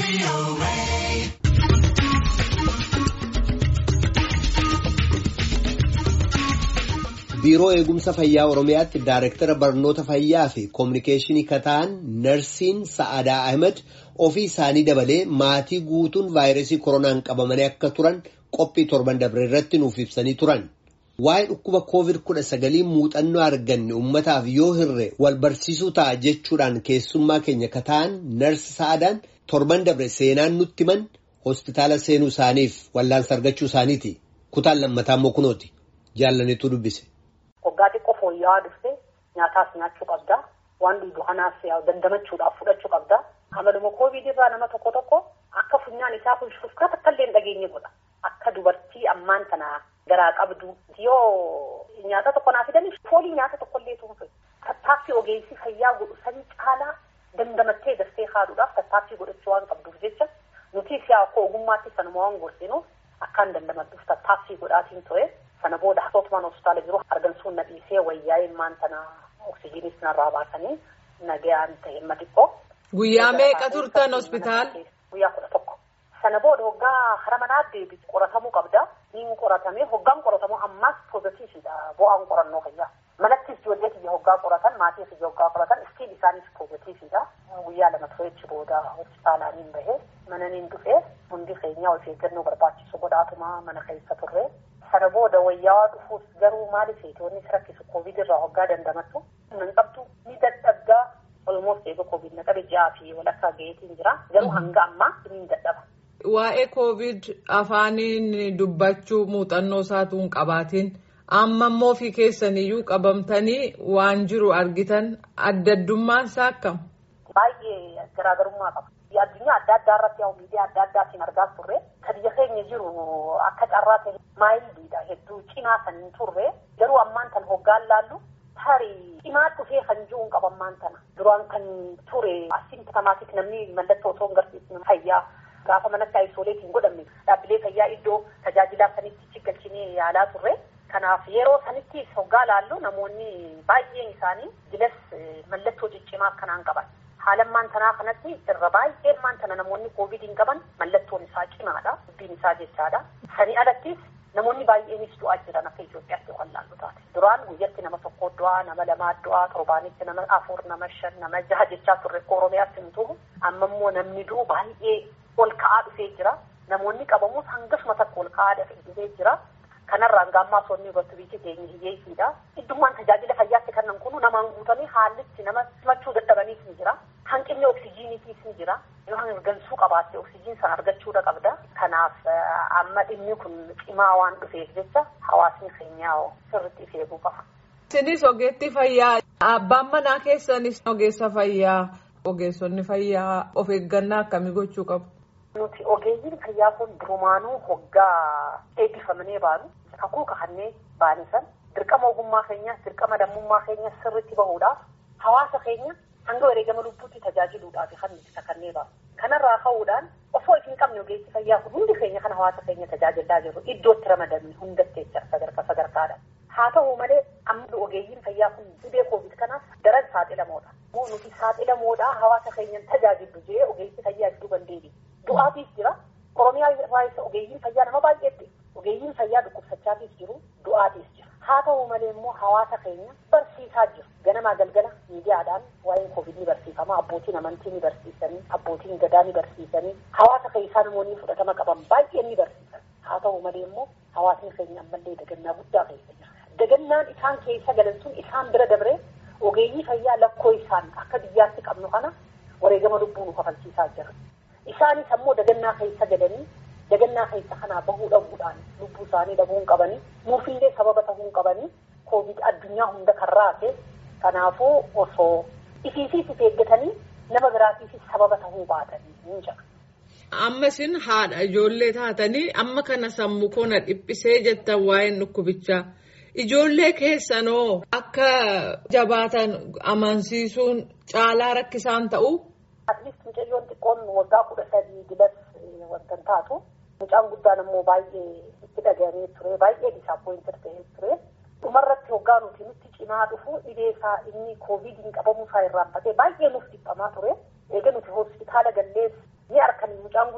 biiroo eegumsa fayyaa oromiyaatti daayireektara barnoota fayyaa fi koominikeeshinii kataan narsiin sa'adaa ahmed ofii isaanii dabalee maatii guutuun vaayirasii koronaan qabamanii akka turan qophii torban dabre irratti nuuf ibsanii turan. Waa'ee dhukkuba koovid kudha sagalii muuxannoo arganne uummataaf yoo hirre wal barsiisuu ta'a jechuudhaan keessummaa keenya kataan narsi sa'adaan torban dabre seenaan nutti himan hospitaala seenuu isaaniif wallaansa argachuu isaaniiti. Kutaan lammataa immoo kunooti. Jaallaniitu dubbise. Waggaa xiqqoo fooyya'aa dhufte nyaataas nyaachuu qabda. Waan dhugu kanaas dandamachuudhaaf fudhachuu qabda. Amaluma koovid irraa nama tokko tokko akka funyaan isaa kun shufkaa takka illee hin dhageenye godha. Akka dubartii ammaan tana garaa qabdu yoo nyaata tokko naa fidanii foolii nyaata tokko illee tuunfe. Tattaaffii ogeessi fayyaa godhu sanii caalaa dandamattee dastee haaduudhaaf tattaaffii godhachuu waan qabduuf jecha nuti siyaa akka ogummaatti sanuma waan gorsinuuf akkaan dandamadduuf tattaaffii godhaatiin ture. Sana booda hootumaan hospitaala jiru argamsuun na dhiisee wayyaa'ee maan tana oksijiinis narraa baasanii nagayaan ta'e himma xiqqoo. Guyyaa meeqa turtan hospitaala? Guyyaa kudha tokko. Sana booda hoggaa hara manaa deebisu qoratamuu qabda. Niin qoratamee hoggaan qoratamu ammaas poozitiividha bu'aan qorannoo fayyaa. Manattis ijoollee kiyya hoggaa qoratan maatii kiyya hoggaa qoratan istiin isaanis poozitiividha. Guyyaa lama tureechi booda hospitaalaaniin bahee mananiin dhufee hundi keenya of eeggannoo barbaachisu godhaatuma mana keessa turre. Sana booda wayyaa dhufuus garuu maaliif wanni si rakkisu koovid irraa hoggaa dandamattu hin qabdu ni dadhabdaa olmoos eega koovid na qabe ji'aa fi walakkaa gaheetiin jira garuu hanga ammaa ni dadhaba. Waa'ee koovid afaaniin dubbachuu muuxannoo isaatu hin qabaatiin amma immoo fi keessaniyyuu qabamtanii waan jiru argitan adda addummaan isaa akkam? Baay'ee garaagarummaa qaba. Addunyaa adda addaa irratti yaa miidiyaa adda addaatiin argaa turre kan biyya keenya jiru akka carraa ta'e maayiliidha hedduu cimaa kan hin turre garuu ammaan tan hoggaan laallu tarii cimaa dhufee kan jiru hin qabu ammaan tana duraan kan ture asimptomaatik namni mallattoo osoo hin garsiisne fayyaa gaafa manatti aayisooleetiin godhamne dhaabbilee fayyaa iddoo tajaajilaa sanitti galchinee yaalaa turre. Kanaaf yeroo sanitti hoggaa laallu namoonni baay'een isaanii jilas mallattoo ciccimaa akkanaan qaban. Haalammaan tanaa kanatti irra baay'een maan tana namoonni koovidiin qaban mallattoon isaa cimaadha. Dubbiin isaa jechaadha. Sanii alattis namoonni baay'eenis du'aa jiran akka Itoophiyaatti kan laallu taate. Duraan guyyatti nama tokko du'aa, nama lamaa du'aa, torbaanitti nama afur, nama shan, nama jaha jechaa turre Oromiyaatti hin tuhu. Amma immoo namni du'u baay'ee ol ka'aa dhufee jira. Namoonni qabamus hangasuma takka ol ka'aa dhufee jira. Kanarraan gaammaa soonni irratti biyyi keenya hiyyeessiidha. Iddummaan tajaajila fayyaatti kannan kunu namaan guutanii haallitti nama simachuu dadhabaniis ni jira. Hanqinni oksijiiniitiis ni jira. Yoo hangansuu qabaatte oksijiin sana argachuudha qabda. Kanaaf amma dhimmi kun cimaa waan dhufeef jecha hawaasni keenyaa sirriitti of eeguu qaba. Isinis ogeetti fayyaa abbaan manaa keessanis ogeessa fayyaa ogeessonni fayyaa of eeggannaa akkamii gochuu qabu? Nuti ogeeyyiin fayyaa kun durumaanuu hoggaa eebbifamanii baanu kakuu kakannee baanisan dirqama ogummaa keenyaas dirqama lammummaa keenyaas sirriitti bahuudhaaf hawaasa keenya hanga wareegama lubbuutti tajaajiluudhaaf kan nuti kakannee baanu. Kanarraa ka'uudhaan osoo hin qabne ogeessi fayyaa kun hundi keenya kan hawaasa keenya tajaajilaa jirru iddootti ramadamne hundatti jecha sadarkaa sadarkaadha. Haa ta'u malee amma ogeeyyiin fayyaa kun dhibee koovid kanaaf daran saaxilamoodha. Moo nuti saaxilamoodha hawaasa keenyan tajaajilu jee ogeessi fayyaa iddoo bandeebi. Du'aatiis jira. Oromiyaa irraa ogeeyyiin fayyaa nama baay'eetti. Ogeeyyiin fayyaa dhukkubsachaatiis jiru. Du'aatiis jira. Haa ta'u malee immoo hawaasa keenya barsiisaa jiru. Ganamaa galgala miidiyaadhaan waa'een koovid ni barsiifama. Abbootiin amantii ni barsiisanii, abbootiin gadaa ni barsiisanii, hawaasa keessaa namoonni fudhatama qaban baay'een ni barsiisan. Haa ta'u malee immoo hawaasni keenya ammallee dagannaa guddaa keessa jira. Dagannaan isaan keessa galan sun isaan bira dabree ogeeyyii fayyaa lakkoo isaan akka biyyaatti qabnu kana wareegama lubbuu nu kafalchiisaa jira. Isaanis ammoo dagannaa keessa galanii dagannaa keessa kanaa bahuu dhabuudhaan lubbuu isaanii dhabuu hin qabanii nuufillee sababa ta'uu hin qabanii koovid addunyaa hunda kan raase kanaafuu osoo ifiisiis of eeggatanii nama biraatiifis sababa ta'uu baatanii hin jira. Amma isin haadha ijoollee taatanii amma kana sammuu koona dhiphisee jettan waa'een dhukkubichaa. Ijoollee keessanoo akka jabaatan amansiisuun caalaa rakkisaan ta'u. Atleast mucayyoon xiqqoon waggaa kudha sadii dilas wanta taatu mucaan guddaan immoo baay'ee itti dhagahee ture baay'ee disaappoointir ta'ee ture dhumarratti hoggaa nuti nutti cimaa dhufu dhibee isaa inni koovidiin qabamuu isaa irraanfatee baay'ee nuuf dhiphamaa ture eega nuti hospitaala gallees ni harkan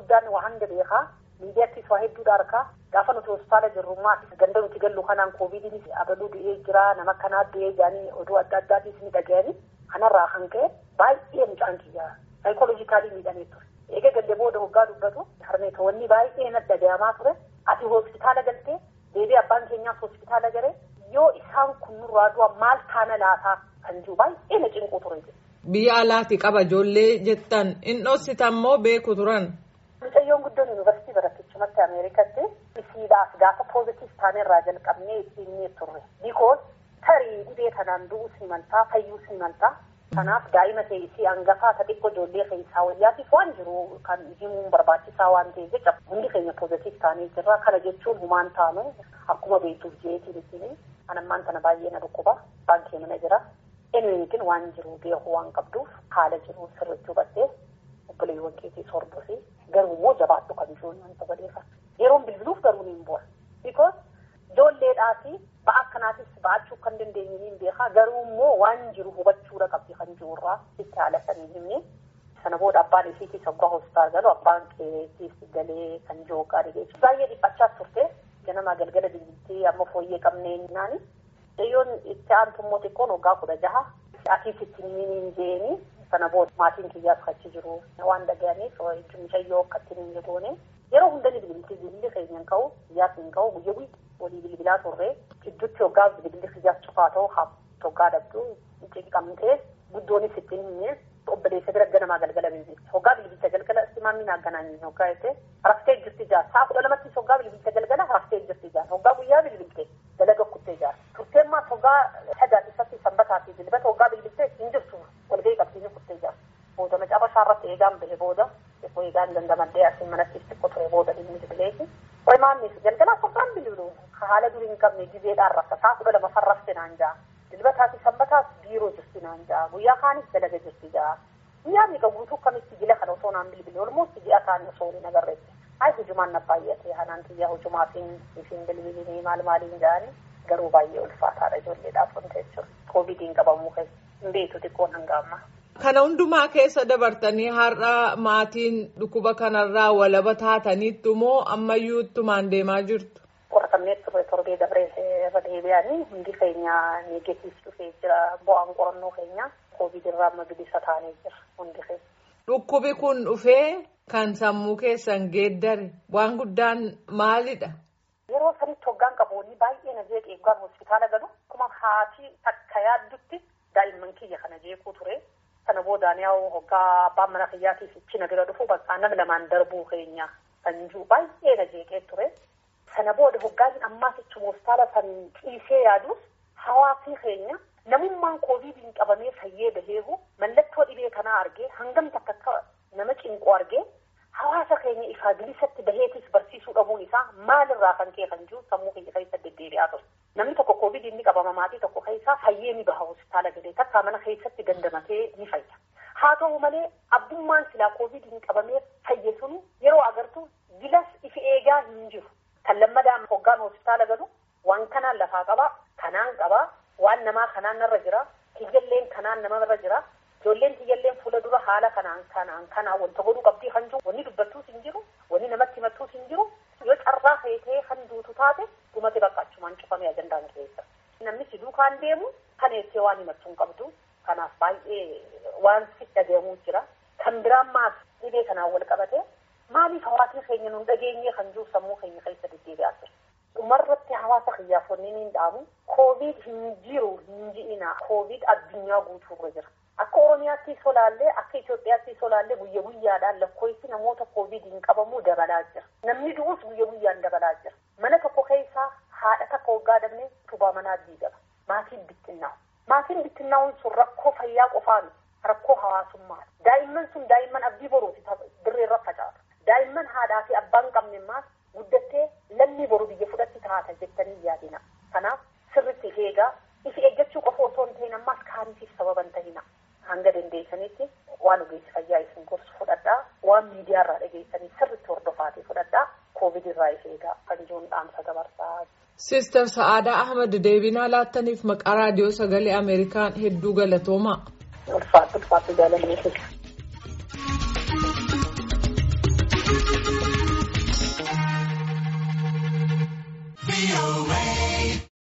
guddaan waa hanga beekaa miidiyaattis waa hedduudha harkaa gaafa nuti hospitaala jirrummaa ganda nuti gallu kanaan koovidiinis abaluu du'ee jira nama kanaa du'ee jaanii oduu adda addaatis ni dhaga'anii kanarraa kan ka'e baay'ee mucaan kiyyaa saayikooloojikaalii miidhamee ture. Eega galle booda hoggaa dubbatu harmeetoonni baay'ee na dhagahamaa ture ati hospitaala galtee deebii abbaan keenyaas hospitaala galee yoo isaan kun nurraa du'a maal taana laataa kan jiru baay'ee na cinquu ture. Biyya alaati qaba ijoollee jettan inni dhoositan moo beeku turan. Mucayyoon guddoon yuunivarsiitii barattichumatti Ameerikaatti isiidhaaf gaafa poozitiif taanerraa jalqabnee ittiin turre. Bikoos tarii dhibee kanaan du'uu si maltaa fayyuu si maltaa. Kanaaf daa'ima ta'e isii hangafaa isa xiqqoo ijoollee keessaa wayyaatiif waan jiru kan himuun barbaachisaa waan ta'eef jecha hundi keenya poozitiif taanee jirra. Kana jechuun humaan taanu akkuma beektuuf jeetiin ittiin anammaan tana baay'ee na dhukkuba baankee mana jira. Eenyuutiin waan jiru beeku waan qabduuf haala jiru sirriitti hubattee obboleewwan keetii sorbuufi garuu immoo jabaadhu kan jiruun wanta badeeffatu. Yeroon bilbiluuf garuu ni boora. Bikoos ijoolleedhaati ba'a akkanaatis ba'achuu kan dandeenye ni beekaa garuu immoo waan jiru hubachuudha qabdi kan jirurraa itti haala sanii himne. Sana booda abbaan isiitii soggaa hospitaala galu abbaan keetiis galee kan jiru hoggaa dhigee baay'ee dhiphachaas turte ganama galgala bilbiltee amma fooyyee qabnee naani. Dhiyyoon itti aantu immoo xiqqoon waggaa kudha jaha atiis itti hin jeeni sana booda maatiin kiyyaas kachi jiru waan dhaga'aniif mucayyoo akka ittiin hin goone yeroo hunda ni bilbilti bilbilli keenya hin ka'u kiyyaas hin ka'u guyya guyya walii bilbilaa turre gidduutti waggaa bilbilli kiyyaas cufaa ta'u haa waggaa dhabdu cinqamtee guddoonis ittiin himne obboleessa bira ganamaa galgala bilbilti waggaa bilbilcha galgala simaamiin hagganaan waggaa jettee raftee jirti jaa saa kudha lamattis waggaa bilbilcha galgala raftee jirti jaa waggaa guyyaa bilbilte dalaga kuttee jaa turteen maas waggaa sadaati isatti sanbataa fi dilbata waggaa bilbiltee hin jirtu walgahii qabsiisee kuttee jaa booda macaafa irratti eegaan bahe booda xiqqoo eegaan dandamadhee asiin manatti xiqqoo ture booda dhimmi bilbileeti qoy maannis galgalaa sokkaan bilbilu haala durii hin qabne gizeedhaan rafta saa kudha lama farrafte naan jaa dilbataa fi sanbataas biiroo jirti naan jaa guyyaa kaanis dalaga jirti jaa guyyaa miidha guutuu kamitti jila kana osoo naan bilbile olmoos ji'a kaanii osoo hin agarreetti ay hujumaan na baay'ate hanaan xiyyaa hujumaatiin isin bilbilinii maal maaliin jaani garuu baay'ee ulfaataadha ijoolleedhaaf wanta jechuudha koovidiin qabamuu keessa hin beektu xiqqoon hanga ammaa. Kana hundumaa keessa dabartanii har'a maatiin dhukkuba kanarraa walaba taataniittu moo ammayyuu ittumaan deemaa jirtu? Qoratamnee turre torbee dabree irra deebi'anii hundi keenya neegetiif dhufee jira bu'aan qorannoo keenya koovidirraa amma bilisa taanee jira hundi keenya. Dhukkubi kun dhufee kan sammuu keessan geeddare waan guddaan maalidha? Yeroo sanitti hoggaan qaboonni baay'ee na jeeqee eeggaan hospitaala galu akkuma haati akka yaaddutti daa'imman kiyya kana jeequu ture. Sana boodaan yaa'u hoggaa abbaan mana kiyyaatiif ichi na bira dhufu bakka nama lamaan darbuu keenya kan jiru baay'ee na jeeqee ture. Sana booda hoggaan ammaas ichuma hospitaala san ciisee yaadus hawaasni keenya namummaan koovidiin qabamee fayyee baheehu mallattoo dhibee kanaa argee hangam takka akka nama cinqu argee hawaasa keenya ifaa bilisatti baheetis barsiisuu dhabuun isaa maalirraa kan ka'e kan jiru sammuu keenya keessa deddeebi'aa ture. Namni tokko koovidiin ni qabama maatii tokko keessaa fayyee ni baha hospitaala galee takkaa mana keessatti dandamatee ni fayya. Haa ta'u malee abbummaan silaa koovidiin qabamee fayye sunu yeroo agartu gilas ifi eegaa hin jiru. Kan lammadaan hoggaan hospitaala galu waan kanaan lafaa qabaa, kanaan qabaa, waan namaa kanaan narra jira, kiyyalleen kanaan namarra jira. Ijoolleen kiyyalleen fuula dura haala kanaan kanaan kanaan wanta godhuu qabdii kan jiru wanni dubbattuus hin jiru wanni namatti himattuus hin jiru yoo carraa feetee kan duutu taate dhumate bakka achumaan cufamee ajandaan keessa. Namni si duukaan deemu kan eessee waan himattuu hin qabdu kanaaf baay'ee waan si dhagahamuu jira. Kan biraan maas dhibee kanaan wal qabate maaliif hawaasni keenya nun dhageenyee kan jiru sammuu keenya keessa deddeebi'aa jira. Dhumarratti hawaasa kiyyaafonni ni dhaamu koovid hin jiru hin ji'ina koovid addunyaa guutuurra jira. Akka Oromiyaatti solaallee akka Itoophiyaatti solaallee guyya guyyaadhaan lakkoofsi namoota koovidiin qabamuu dabalaa jira. Namni du'us guyya guyyaan dabalaa jira. Mana tokko keessaa haadha takka waggaa dhabnee tubaa manaa diigama. Maatiin bittinnaa'u. Maatiin bittinnaa'uun sun rakkoo fayyaa qofaan rakkoo hawaasummaa. Daa'imman sun daa'imman abdii boruuti dirreerra facaatu. Daa'imman haadhaa fi abbaan qabne maas guddattee lammii boru biyya fudhatti taata jettanii yaadina. Kanaaf sirritti eegaa ifi eeggachuu qofa otoo hin ta'in ammaas kaaniitiif sababan ta'ina. hanga dandeessanitti waan ogeessi fayyaa isin gorsu fudhadhaa waan miidiyaarraa dhageessanii sirriitti hordofaatee fudhadhaa koovid irraa if eegaa kan jiruun dhaamsa dabarsaa. Siistar Sa'aadaa Ahmad deebinaa laattaniif maqaa raadiyoo sagalee Ameerikaan hedduu galatoomaa. Ulfaatu ulfaatu jaalallee